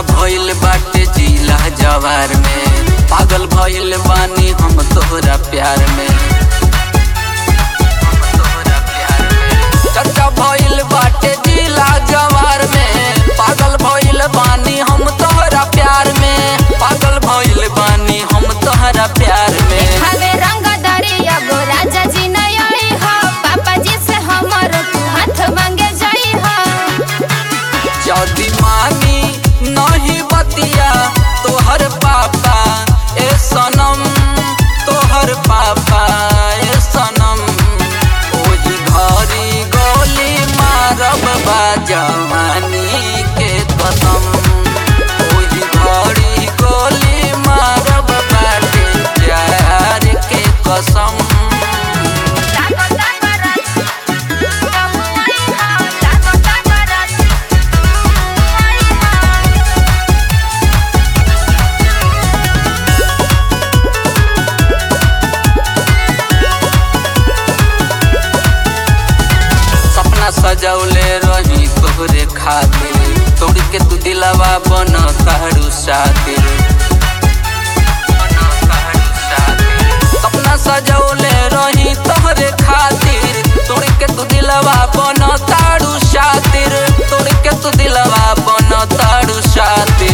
भइल बाटे जिला जवार में पागल भइल बानी हम तोहरा प्यार में हम तोहरा प्यार में। चर्चा भइल बाटे जिला जवार में पागल भइल बानी हम तोहरा प्यार में पागल भइल बानी हम तोहरा प्यार में हवे रंग दरिया गो राजा जी नहीं आई हो पापा जी से हमर तू हाथ मांगे जाई हो यदि मानी नहीं बतिया तोहर पापा ए सनम तोहर पापा ए सनम ओही घरी गोली मारब बा जवानी के कसम ओही घरी गोली मारब बाटे प्यार के कसम ताको ताको रच कहूँ आई हो ताको ताको रच आई हो सपना सजौले रही तोहरे खातिर तोड़ के तू दिलावा बन कारू सातिर सपना सजौले रही तोहरे खातिर तोड़ के तू दिलवा बन तारू सातिर तोड़ के तू दिलवा बन तारू सातिर